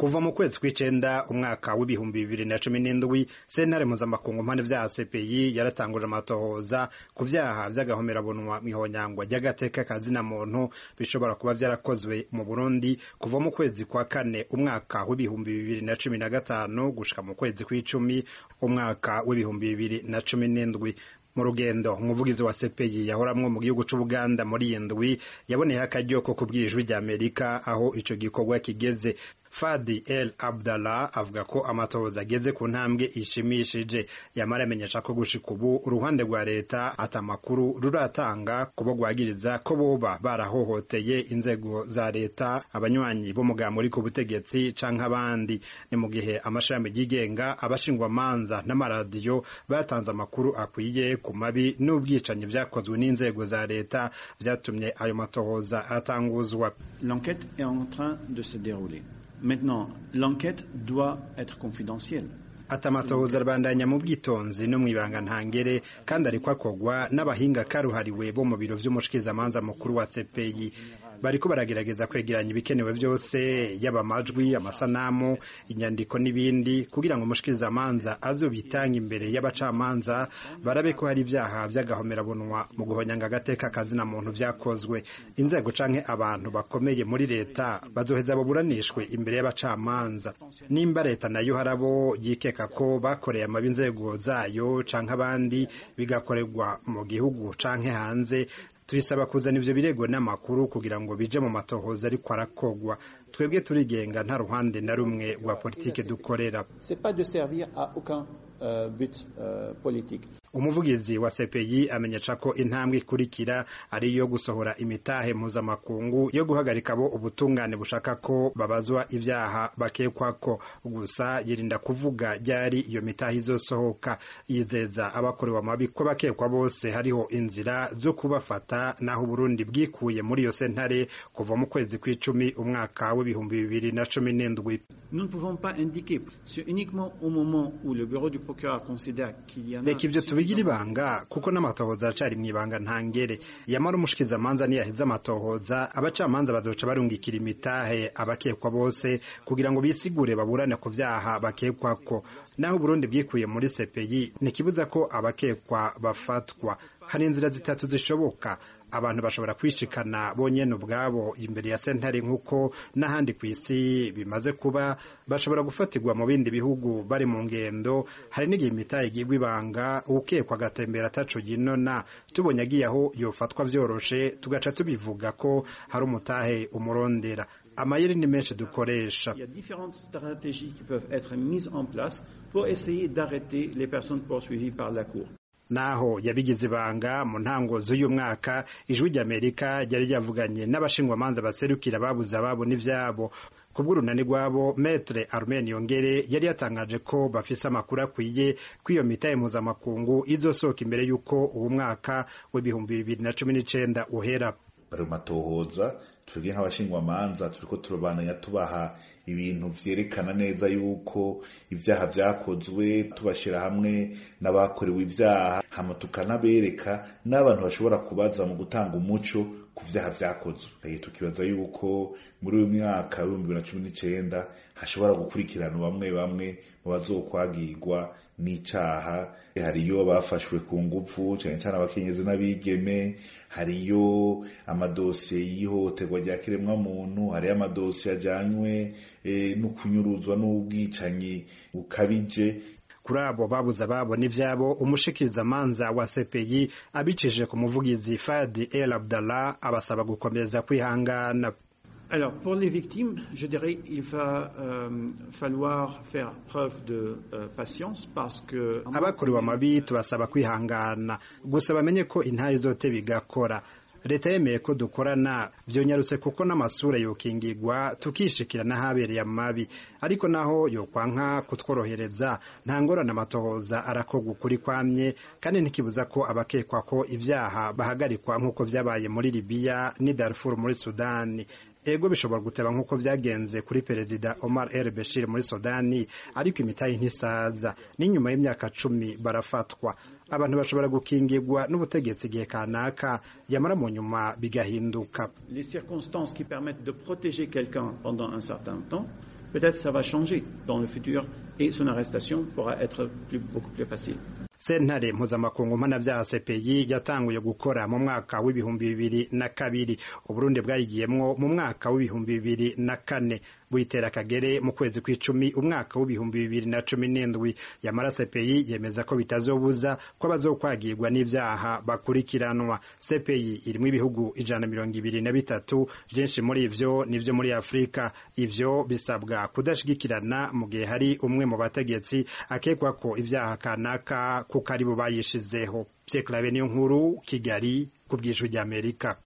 kuva mu kwezi kw'icenda umwaka w'ibihumbi bibiri na cumi n'indwi sentare mpuzamakungu mpande vya CPI yaratanguje amatohoza ku vyaha vy'agahomerabunwa mw'ihonyangwa ry'agateka kazina muntu bishobora kuba vyarakozwe mu Burundi kuva mu kwezi kwa kane umwaka w'ibihumbi bibiri na cumi na gatanu gushika mu kwezi kw'icumi umwaka w'ibihumbi bibiri na cumi n'indwi mu rugendo umuvugizi wa CPI yahoramwo mu gihugu c'Ubuganda muri iyi ndwi yaboneyeho akaryo ko kubwira ijwi ry'Amerika aho ico gikorwa kigeze Fadi El Abdallah avuga ko amatohoza ageze ku ntambwe ishimishije yamara amenyesha ko gushika ubu uruhande rwa leta ata makuru ruratanga kubo rwagiriza ko boba barahohoteye inzego za leta abanywanyi b'umugambi uri ku butegetsi canke abandi ni mu gihe amashami yigenga abashingwamanza n'amaradiyo batanze amakuru akwiye ku mabi n'ubwicanyi vyakozwe n'inzego za leta vyatumye ayo matohoza atanguzwa L'enquête est en train de se dérouler. Maintenant, l'enquête doit être confidentielle. ati amatohoza arabandanya mu bwitonzi no mw'ibanga ntangere kandi ariko akorwa n'abahinga karuhariwe bo mu biro vy'umushikizamanza mukuru wa CPI bariko baragerageza kwegeranya ibikenewe vyose yaba amajwi amasanamu inyandiko n'ibindi kugira ngo umushikirizamanza azobitanga imbere y'abacamanza barabe ko hari ivyaha vy'agahomerabunwa mu guhonyanga agateka kazina muntu vyakozwe inzego canke abantu bakomeye muri leta bazoheza baburanishwe imbere y'abacamanza nimba leta nayo harabo yikeka ko bakoreye amabi inzego zayo canke abandi bigakorerwa mu gihugu canke hanze tubisaba kuzana ivyo birego n'amakuru kugira ngo bije mu matohoza ariko arakogwa twebwe turigenga nta ruhande na rumwe rwa politike dukorera C'est pas de servir à aucun euh, but euh, politique. umuvugizi wa CPI amenyesha ko intambwe ikurikira ari iyo gusohora imitahe mpuzamakungu yo guhagarika abo ubutungane bushaka ko babazwa ivyaha bakekwako gusa yirinda kuvuga ryari iyo mitahe izosohoka yizeza abakorewe amabi ko bakekwa bose hariho inzira zo kubafata naho Burundi bwikuye muri iyo sentare kuva mu kwezi kw'icumi umwaka w'ibihumbi bibiri na cumi n'indwi Nous ne pouvons pas indiquer. C'est uniquement au moment où le bureau du procureur considère qu'il y en a... reka ivyo tubigira ibanga kuko n'amatohoza aracari mw'ibanga ntangere yamara umushikizamanza niyaheza amatohoza abacamanza bazoca barungikira imitahe abakekwa bose kugira ngo bisigure baburane ku vyaha bakekwako naho Burundi bwikuye muri CPI ntikibuza ko abakekwa bafatwa hari inzira zitatu zishoboka abantu bashobora kwishikana bonyene ubwabo imbere ya sentare nk'uko n'ahandi ku isi bimaze kuba bashobora gufatirwa mu bindi bihugu bari mu ngendo hari n'igihe imitahe igirwa ibanga ukekwa agatembera ataco yinona tubonye agiye aho yofatwa vyoroshe tugaca tubivuga ko hari umutahe umurondera amayeri ni menshi dukoresha Il y a différentes stratégies qui peuvent être mises en place pour essayer d'arrêter les personnes poursuivies par la Cour. naho yabigize ibanga mu ntango z'uyu mwaka ijwi ry'amerika ryari ryavuganye n'abashingwamanza baserukira babuze ababo n'ivyabo ku bw'urunani rwabo metre armen yongere yari yatangaje ko bafise amakuru akwiye ko iyo mitahe mpuzamakungu izosohoka imbere y'uko uwo mwaka w'ibihumbi bibiri na cumi n'icenda uhera bari mu matohoza twebwe nk'abashingwamanza turiko turabandanya tubaha ibintu vyerekana neza yuko ivyaha vyakozwe tubashira hamwe n'abakorewe ivyaha hama tukanabereka n'abantu bashobora kubaza mu gutanga umuco ku vyaha vyakozwe tukibaza yuko muri uyu mwaka w'ibihumbi bibiri na cumi n'icenda hashobora gukurikirana bamwe bamwe mu bazokwagirwa n'icaha hariyo bafashwe ku nguvu cane cane abakenyezi n'abigeme hariyo amadosiye y'ihohoterwa rya kiremwa muntu hariyo amadosiye ajanywe e, n'ukunyuruzwa n'ubwicanyi bukabije kuri abo babuze ababo n'ivyabo umushikirizamanza wa CPI abicishije ku muvugizi Fadi El Abdallah abasaba gukomeza kwihangana Alors, pour les victimes, je dirais il va euh, falloir faire preuve de euh, patience parce que... abakorewe amabi tubasaba kwihangana gusa bamenye ko intare zote bigakora leta yemeye ko dukorana vyonyarutse kuko n'amasura yokingirwa tukishikira n'ahabereye amabi ariko naho yokwanka kutworohereza nta ngorane amatohoza arakorwa ukuri kwamye kandi ntikibuza ko abakekwa ko ivyaha bahagarikwa nk'uko vyabaye muri libiya n'i darfur muri sudani ego bishobora guteba nk'uko vyagenze kuri perezida Omar El Bashir muri Sudani ariko imitahe ntisaza n'inyuma y'imyaka cumi barafatwa abantu bashobora gukingirwa n'ubutegetsi igihe kanaka yamara mu nyuma bigahinduka Les circonstances qui permettent de protéger quelqu'un pendant un certain temps peut-être ça va changer dans le futur et son arrestation pourra être plus, beaucoup plus facile. sentare mpuzamakungu mpanabyaha CPI yatanguye gukora mu mwaka w'ibihumbi bibiri na kabiri uburundi bwayigiyemwo mu mwaka w'ibihumbi bibiri na kane buyitera kagere mu kwezi kw'icumi umwaka w'ibihumbi bibiri na cumi n'indwi yamara CPI yemeza ko bitazobuza ko abazokwagirwa n'ivyaha bakurikiranwa CPI irimwo ibihugu ijana mirongo ibiri na bitatu vyinshi muri ivyo nivyo muri Afurika ivyo bisabwa kudashigikirana mu gihe hari umwe mu bategetsi akekwa ko ivyaha kanaka kuko ari bo bayishizeho Pierre Claver niyo nkuru Kigali ku bw'ijwi ry'Amerika